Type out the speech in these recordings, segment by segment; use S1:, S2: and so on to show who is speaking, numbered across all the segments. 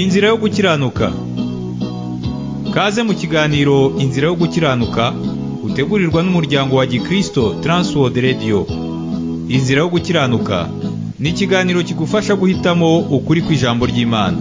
S1: Inzira yo gukiranuka Kaze mu kiganiro Inzira yo gukiranuka utegurirwa n'umuryango wa Gikristo Transworld Radio Inzira yo gukiranuka ni ikiganiro kigufasha guhitamo ukuri kw'ijambo ry'Imana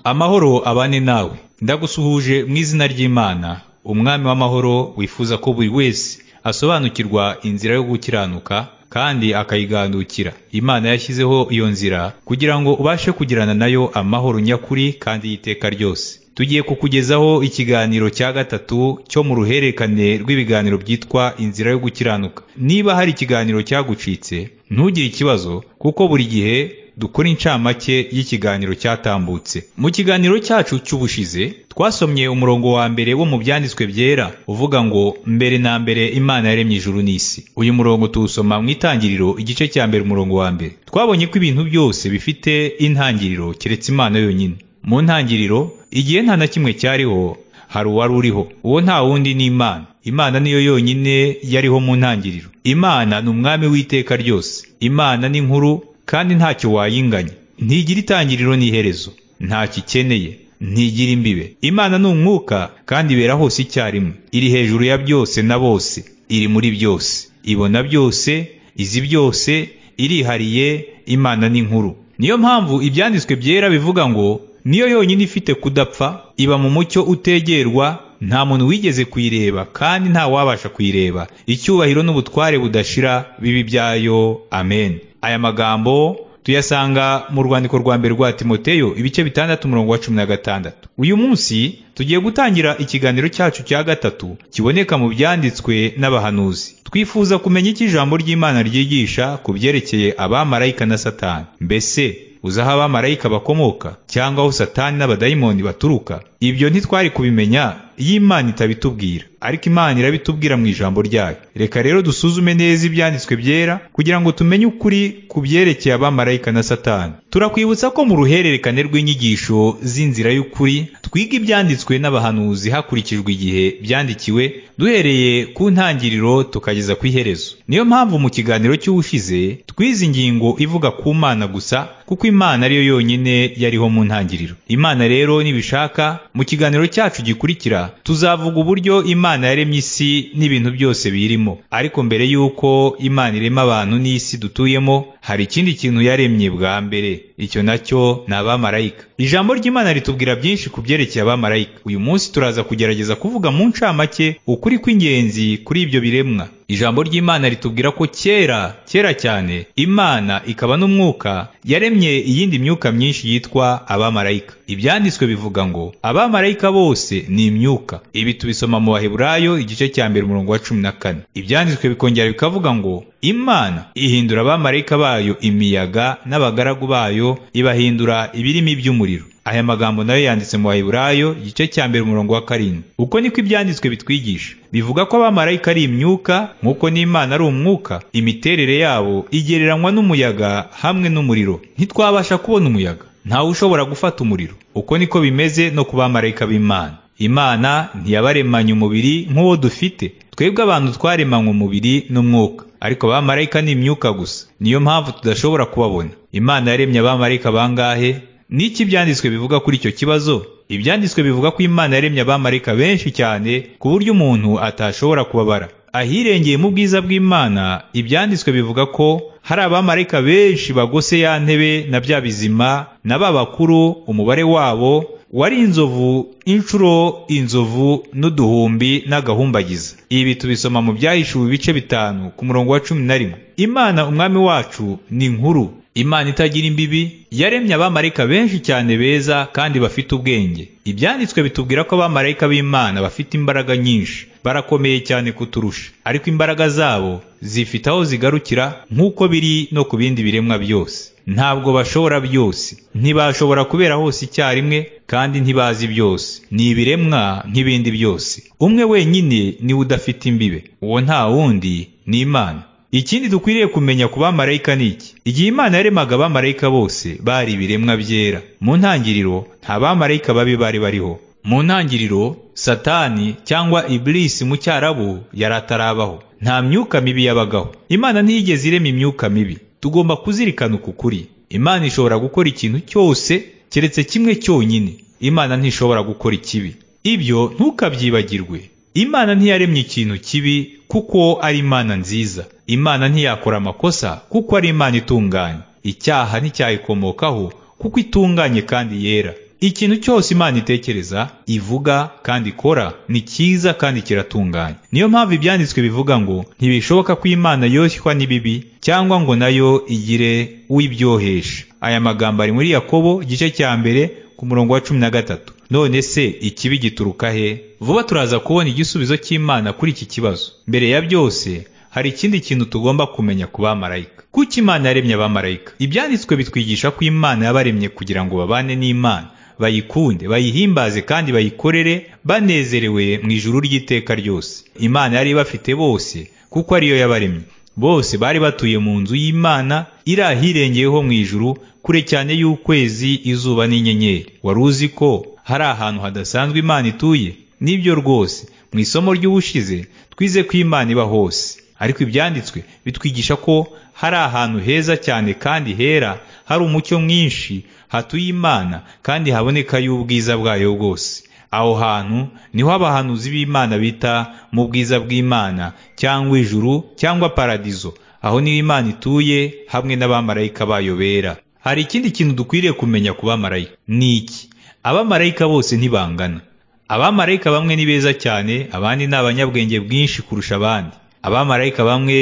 S1: Amahoro abane nawe ndagusuhuje mu izina ry'Imana umwami w'amahoro wifuza ko buri wese asobanukirwa inzira yo gukiranuka kandi akayigandukira imana yashyizeho iyo nzira kugira ngo ubashe kugirana nayo amahoro nyakuri kandi y'iteka ryose tugiye kukugezaho ikiganiro cya gatatu cyo mu ruhererekane rw'ibiganiro byitwa inzira yo gukiranuka niba hari ikiganiro cyagucitse ntugire ikibazo kuko buri gihe dukora incamake y'ikiganiro cyatambutse mu kiganiro cyacu cy'ubushize twasomye umurongo wa mbere wo mu byanditswe byera uvuga ngo mbere na mbere imana yaremye ijuru n'isi uyu murongo tuwusoma mu itangiriro igice cya mbere umurongo wa mbere twabonye ko ibintu byose bifite intangiriro keretse imana yonyine mu ntangiriro igihe nta na kimwe cyariho hari uwari uriho uwo nta wundi ni imana imana niyo yonyine yariho mu ntangiriro imana ni umwami w'iteka ryose imana ni nkuru kandi ntacyo wayinganya ntigira itangiriro n'iherezo ntacyo ikeneye ntigira imbibe imana ni umwuka kandi ibera hose icyarimwe iri hejuru ya byose na bose iri muri byose ibona byose izi byose irihariye imana ni nkuru niyo mpamvu ibyanditswe byera bivuga ngo niyo yonyine ifite kudapfa iba mu mucyo utegerwa nta muntu wigeze kuyireba kandi nta wabasha kuyireba icyubahiro n'ubutware budashira bibi byayo amen aya magambo tuyasanga mu rwandiko rwa mbere rwa timoteyo ibice bitandatu umurongo wa cumi na gatandatu uyu munsi tugiye gutangira ikiganiro cyacu cya gatatu kiboneka mu byanditswe n'abahanuzi twifuza kumenya icyo ijambo ry'imana ryigisha ku byerekeye abamarayika na satani mbese uzi aho abamarayika bakomoka cyangwa aho satani n'abadayimoni baturuka ibyo ntitwari kubimenya iyo imana itabitubwira ariko imana irabitubwira mu ijambo ryayo reka rero dusuzume neza ibyanditswe byera kugira ngo tumenye ukuri ku byerekeye abamarayika na satani turakwibutsa ko mu ruhererekane rw'inyigisho z'inzira y'ukuri twiga ibyanditswe n'abahanuzi hakurikijwe igihe byandikiwe duhereye ku ntangiriro tukageza ku iherezo niyo mpamvu mu kiganiro cy'ubushize twize ingingo ivuga ku mana gusa kuko imana ariyo yonyine yariho mu ntangiriro imana rero nibishaka mu kiganiro cyacu gikurikira tuzavuga uburyo imana yaremye isi n'ibintu byose birimo ariko mbere y'uko imana irema abantu n'isi dutuyemo hari ikindi kintu yaremye bwa mbere icyo nacyo ni abamarayika ijambo ry'imana ritubwira byinshi ku byerekeye abamarayika uyu munsi turaza kugerageza kuvuga mu ncamake ukuri kw'ingenzi kuri ibyo biremwa ijambo ry'imana ritubwira ko kera kera cyane imana ikaba n'umwuka yaremye iyindi myuka myinshi yitwa abamarayika ibyanditswe bivuga ngo abamarayika bose ni imyuka ibi tubisoma mu baheburayo igice cya mbere umurongo wa cumi na kane ibyanditswe bikongera bikavuga ngo imana ihindura abamarayika bayo imiyaga n'abagaragu bayo ibahindura ibirimi by'umuriro aya magambo nayo yanditse mu baheburayo igice cya mbere umurongo wa karindwi uko niko ibyanditswe bitwigisha bivuga ko abamarayika ari imyuka nk'uko n'imana ari umwuka imiterere yabo igereranywa n'umuyaga hamwe n'umuriro ntitwabasha kubona umuyaga ntawe ushobora gufata umuriro uko niko bimeze no ku bamarayika b'imana imana ntiyabaremanye umubiri nk'uwo dufite twebwe abantu twaremanywe umubiri n'umwuka ariko abamarayika ni imyuka gusa niyo mpamvu tudashobora kubabona imana yaremye abamarayika bangahe niki ibyanditswe bivuga kuri icyo kibazo ibyanditswe bivuga ko imana yaremye abamarayika benshi cyane ku buryo umuntu atashobora kubabara ahirengeye mu bwiza bw'imana ibyanditswe bivuga ko hari abamarayika benshi bagose ya ntebe na bya bizima na ba bakuru umubare wabo wari inzovu inshuro inzovu n'uduhumbi n'agahumbagiza ibi tubisoma mu byahishuwe ibice bitanu ku murongo wa cumi na rimwe imana umwami wacu ni nkuru imana itagira imbibi yaremye abamarayika benshi cyane beza kandi bafite ubwenge ibyanditswe bitubwira ko abamarayika b'imana bafite imbaraga nyinshi barakomeye cyane kuturusha ariko imbaraga zabo zifite aho zigarukira nk'uko biri no ku bindi biremwa byose ntabwo bashobora byose ntibashobora kubera hose icyarimwe kandi ntibazi byose ni ibiremwa nk'ibindi byose umwe wenyine niwe udafite imbibe uwo nta wundi ni imana ikindi dukwiriye kumenya ku bamarayika ni iki igihe imana yaremaga abamarayika bose bari ibiremwa byera mu ntangiriro nta bamarayika babi bari bariho mu ntangiriro satani cyangwa ibilisi mu cyarabu yari atarabaho nta myuka mibi yabagaho imana ntiyigeze irema imyuka mibi tugomba kuzirikana uku kuri imana ishobora gukora ikintu cyose keretse kimwe cyonyine imana ntishobora gukora ikibi ibyo ntukabyibagirwe imana ntiyaremye ikintu kibi kuko ari imana nziza imana ntiyakora amakosa kuko ari imana itunganye icyaha nticyayikomokaho kuko itunganye kandi yera ikintu cyose imana itekereza ivuga kandi ikora ni cyiza kandi kiratunganye niyo mpamvu ibyanditswe bivuga ngo ntibishoboka ko imana yoshywa n'ibibi cyangwa ngo nayo igire uwibyohesha aya magambo ari muri yakobo igice cya mbere ku murongo wa cumi na gatatu none se ikibi gituruka he vuba turaza kubona igisubizo cy'imana kuri iki kibazo mbere ya byose hari ikindi kintu tugomba kumenya ku bamarayika kuko imana yaremye abamarayika ibyanditswe bitwigisha ko imana yabaremye kugira ngo babane n'imana bayikunde bayihimbaze kandi bayikorere banezerewe mu ijuru ry'iteka ryose imana yari bafite bose kuko ariyo yabaremye bose bari batuye mu nzu y'imana iri ahirengeyeho mu ijuru kure cyane y'ukwezi izuba n'inyenyeri wari uzi ko hari ahantu hadasanzwe imana ituye nibyo rwose mu isomo ry'ubushize twize ko imana iba hose ariko ibyanditswe bitwigisha ko hari ahantu heza cyane kandi hera hari umucyo mwinshi hatuye imana kandi habonekayo ubwiza bwayo bwose aho hantu niho abahanuzi b'imana bita mu bwiza bw'imana cyangwa ijuru cyangwa paradizo aho niho imana ituye hamwe n'abamarayika bayo bera hari ikindi kintu dukwiriye kumenya ku bamarayika ni iki abamarayika bose ntibangana abamarayika bamwe ni beza cyane abandi ni abanyabwenge bwinshi kurusha abandi abamarayika bamwe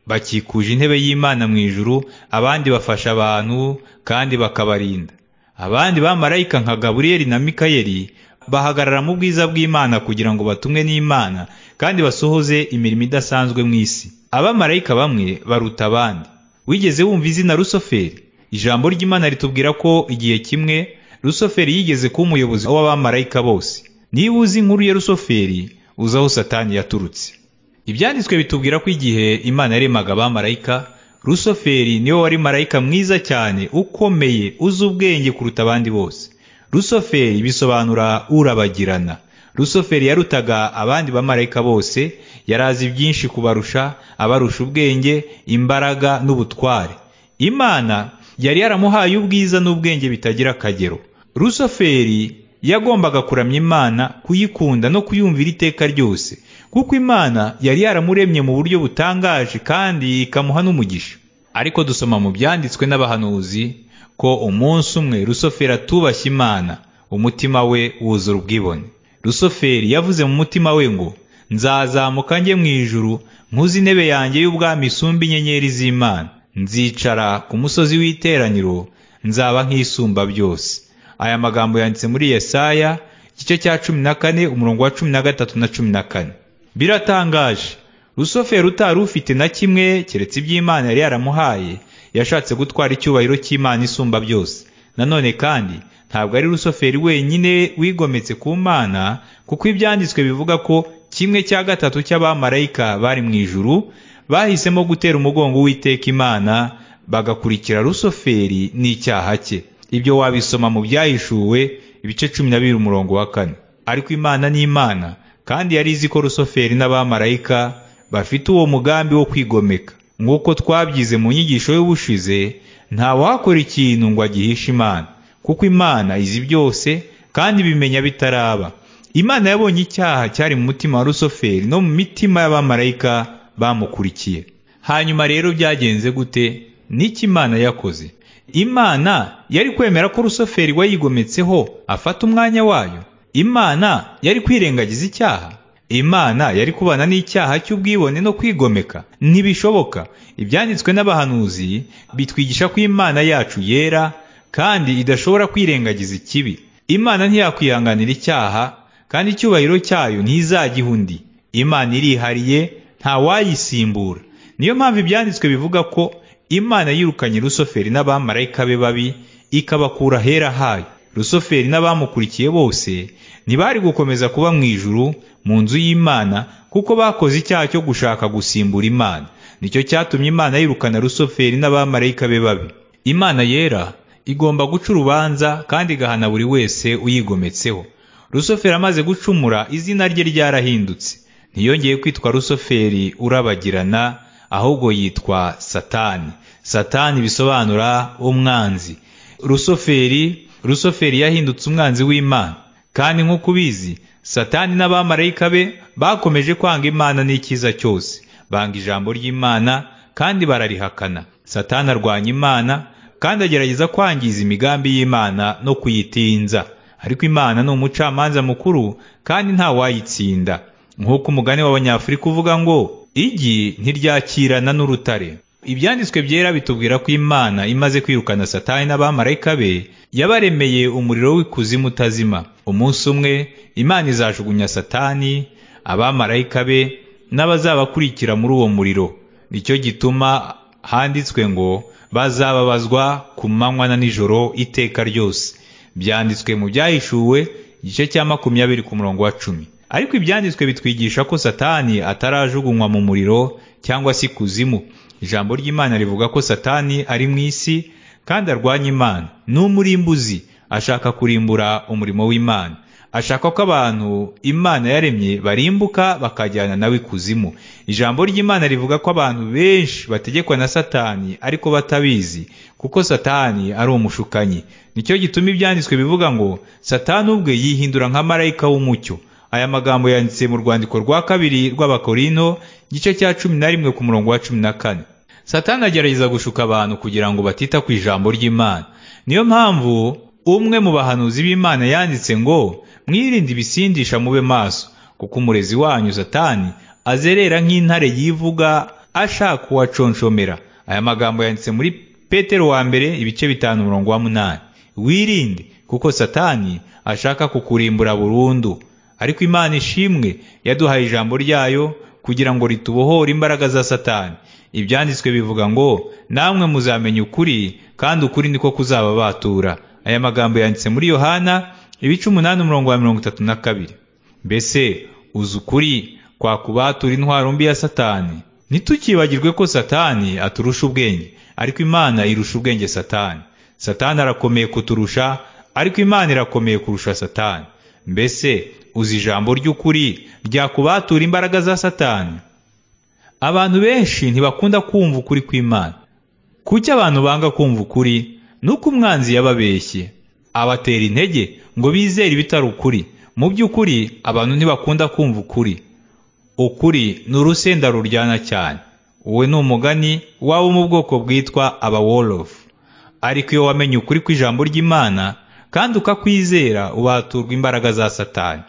S1: bakikuje intebe y'imana mu ijuru abandi bafasha abantu kandi bakabarinda abandi bamarayika nka gaburiyeli na mikayeli bahagarara mu bwiza bw'imana kugira ngo batumwe n'imana kandi basohoze imirimo idasanzwe mu isi abamarayika bamwe baruta abandi wigeze wumva izina rusoferi ijambo ry'imana ritubwira ko igihe kimwe rusoferi yigeze kuba umuyobozi w'abamarayika bose niba uzi inkuru ya rusoferi uzi aho satani yaturutse ibyanditswe bitubwira ko igihe imana yaremaga abamarayika rusoferi niwe wari marayika mwiza cyane ukomeye uzi ubwenge kuruta abandi bose rusoferi bisobanura urabagirana rusoferi yarutaga abandi bamarayika bose yari azi byinshi kubarusha abarusha ubwenge imbaraga n'ubutware imana yari yaramuhaye ubwiza n'ubwenge bitagira akagero rusoferi yagombaga kuramya imana kuyikunda no kuyumvira iteka ryose kuko imana yari yaramuremye mu buryo butangaje kandi ikamuha n'umugisha ariko dusoma mu byanditswe n'abahanuzi ko umunsi umwe rusoferi atubashye imana umutima we wuzura ubwibone rusoferi yavuze mu mutima we ngo nzazamuka njye mu ijuru nkuze intebe yanjye y'ubwami isumba inyenyeri z'imana nzicara ku musozi w'iteraniro nzaba nk'isumba byose aya magambo yanditse muri yesaya igice cya cumi na kane umurongo wa cumi na gatatu na cumi na kane biratangaje rusoferi utari ufite na kimwe keretse iby'imana yari yaramuhaye yashatse gutwara icyubahiro cy'imana isumba byose nanone kandi ntabwo ari rusoferi wenyine wigometse ku mana kuko ibyanditswe bivuga ko kimwe cya gatatu cy'abamarayika bari mu ijuru bahisemo gutera umugongo w'iteka imana bagakurikira rusoferi n'icyaha cye ibyo wabisoma mu byahishuwe ibice cumi na bibiri umurongo wa kane ariko imana ni imana kandi yari izi ko rusoferi n'abamarayika bafite uwo mugambi wo kwigomeka nk'uko twabyize mu nyigisho y'ubushize ntawakora ikintu ngo agihishe imana kuko imana izi byose kandi bimenya bitaraba imana yabonye icyaha cyari mu mutima wa rusoferi no mu mitima y'abamarayika bamukurikiye hanyuma rero byagenze gute n'iki imana yakoze imana yari kwemera ko rusoferi wayigometseho afata umwanya wayo imana yari kwirengagiza icyaha imana yari kubana n'icyaha cy'ubwibone no kwigomeka ntibishoboka ibyanditswe n'abahanuzi bitwigisha ko imana yacu yera kandi idashobora kwirengagiza ikibi imana ntiyakwihanganira icyaha kandi icyubahiro cyayo ntizagiha undi imana irihariye ntawayisimbura niyo mpamvu ibyanditswe bivuga ko imana yirukanye rusoferi n'abamarayika be babi ikabakura ahera hayo rusoferi n'abamukurikiye bose ntibari gukomeza kuba mu ijuru mu nzu y'imana kuko bakoze icyaha cyo gushaka gusimbura imana nicyo cyatumye imana yirukana rusoferi n'abamarayika be babi imana yera igomba guca urubanza kandi igahana buri wese uyigometseho rusoferi amaze gucumura izina rye ryarahindutse ntiyongeye kwitwa rusoferi urabagirana ahubwo yitwa satani satani bisobanura umwanzi rusoferi rusoferi yahindutse umwanzi w'imana kandi nk'uko ubizi satani n'abamarayika be bakomeje kwanga imana n'ikiza cyose banga ijambo ry'imana kandi bararihakana satani arwanya imana kandi agerageza kwangiza imigambi y'imana no kuyitinza ariko imana ni umucamanza mukuru kandi nta wayitsinda nk'uko umugani w'abanyafurika uvuga ngo igi ntiryakirana n'urutare ibyanditswe byera bitubwira ko imana imaze kwirukana satani n'abamarayika be yabaremeye umuriro w'ikuzimu utazima umunsi umwe imana izajugunya satani abamarayika be n'abazabakurikira muri uwo muriro nicyo gituma handitswe ngo bazababazwa ku manywa na nijoro iteka ryose byanditswe mu byahishuwe igice cya makumyabiri ku murongo wa cumi ariko ibyanditswe bitwigisha ko satani atarajugunywa mu muriro cyangwa se ikuzimu ijambo ry'imana rivuga ko satani ari mu isi kandi arwanya imana ni umurimbuzi ashaka kurimbura umurimo w'imana ashaka ko abantu imana yaremye barimbuka bakajyana nawe ikuzimu ijambo ry'imana rivuga ko abantu benshi bategekwa na satani ariko batabizi kuko satani ari umushukanyi nicyo gituma ibyanditswe bivuga ngo satani ubwe yihindura nka marayika w'umucyo aya magambo yanditse mu rwandiko rwa kabiri rw'abakorino igice cya cumi na rimwe ku murongo wa cumi na kane satani agerageza gushuka abantu kugira ngo batita ku ijambo ry'imana niyo mpamvu umwe mu bahanuzi b'imana yanditse ngo mwirinde ibisindisha mube maso kuko umurezi wanyu satani azerera nk'intare yivuga ashaka uwaconshomera aya magambo yanditse muri petero wa mbere ibice bitanu umurongo wa munani wirinde kuko satani ashaka kukurimbura burundu ariko imana ishimwe yaduhaye ijambo ryayo kugira ngo ritubohore imbaraga za satani ibyanditswe bivuga ngo namwe muzamenya ukuri kandi ukuri niko kuzababatura aya magambo yanditse muri yohana ibice umunani umurongo wa mirongo itatu na kabiri mbese uzi ukuri kwakubatura intwaro mbi ya satani ntitukibagirwe ko satani aturusha ubwenge ariko imana irusha ubwenge satani satani arakomeye kuturusha ariko imana irakomeye kurusha satani mbese uzi ijambo ry'ukuri ryakubatura imbaraga za satani abantu benshi ntibakunda kumva ukuri kw'imana kuki abantu banga kumva ukuri ni uko umwanzi yababeshye abatera intege ngo bizere ibitari ukuri mu by'ukuri abantu ntibakunda kumva ukuri ukuri ni urusenda ruryana cyane wowe ni umugani waba mu bwoko bwitwa aba wolofu ariko iyo wamenye ukuri kw'ijambo ry'imana kandi ukakwizera ubaturwa imbaraga za satani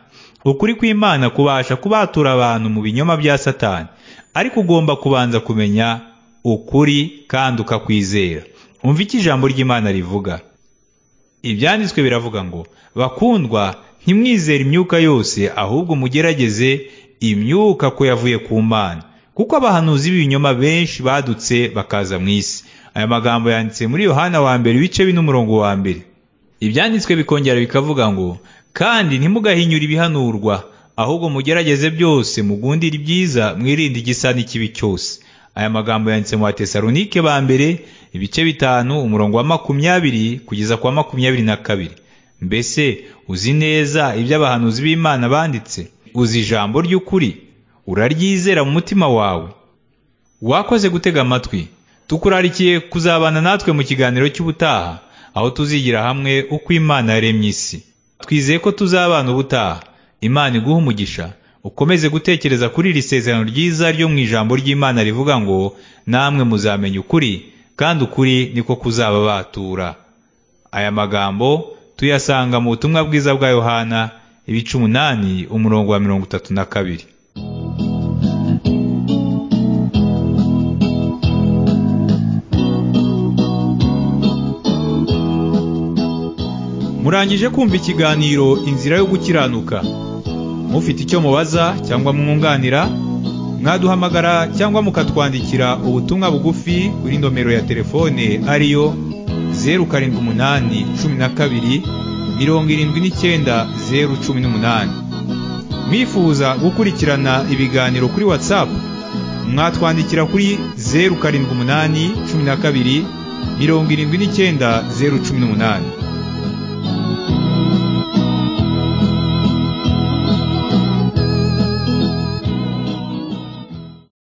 S1: ukuri kw'imana kubasha kubatura abantu mu binyoma bya satani ariko ugomba kubanza kumenya ukuri kandi ukakwizera umva icyo ijambo ry'imana rivuga ibyanditswe biravuga ngo bakundwa ntimwizere imyuka yose ahubwo mugerageze imyuka ko yavuye ku mana kuko abahanuzi b'ibinyoma benshi badutse bakaza mu isi aya magambo yanditse muri yohana wa mbere ibice bine umurongo wa mbere ibyanditswe bikongera bikavuga ngo kandi ntimugahinyure ibihanurwa ahubwo mugerageze byose mugundire ibyiza mwirinde igisa n'ikibi cyose aya magambo yanditse mu batesalonike ba mbere ibice bitanu umurongo wa makumyabiri kugeza kwa makumyabiri na kabiri mbese uzi neza ibyo abahanuzi b'imana banditse uzi ijambo ry'ukuri uraryizera mu mutima wawe wakoze gutega amatwi tukurarikiye kuzabana natwe mu kiganiro cy'ubutaha aho tuzigira hamwe uko imana yaremye isi twizeye ko tuzabana ubutaha imana iguha umugisha ukomeze gutekereza kuri iri sezerano ryiza ryo mu ijambo ry'imana rivuga ngo namwe muzamenya ukuri kandi ukuri niko kuzababatura aya magambo tuyasanga mu butumwa bwiza bwa yohana ibice umunani umurongo wa mirongo itatu na kabiri murangije kumva ikiganiro inzira yo gukiranuka mufite icyo mubaza cyangwa mwunganira mwaduhamagara cyangwa mukatwandikira ubutumwa bugufi kuri nomero ya telefone ariyo zeru karindwi umunani cumi na kabiri mirongo irindwi n'icyenda zeru cumi n'umunani mwifuza gukurikirana ibiganiro kuri watsapu mwatwandikira kuri zeru karindwi umunani cumi na kabiri mirongo irindwi n'icyenda zeru cumi n'umunani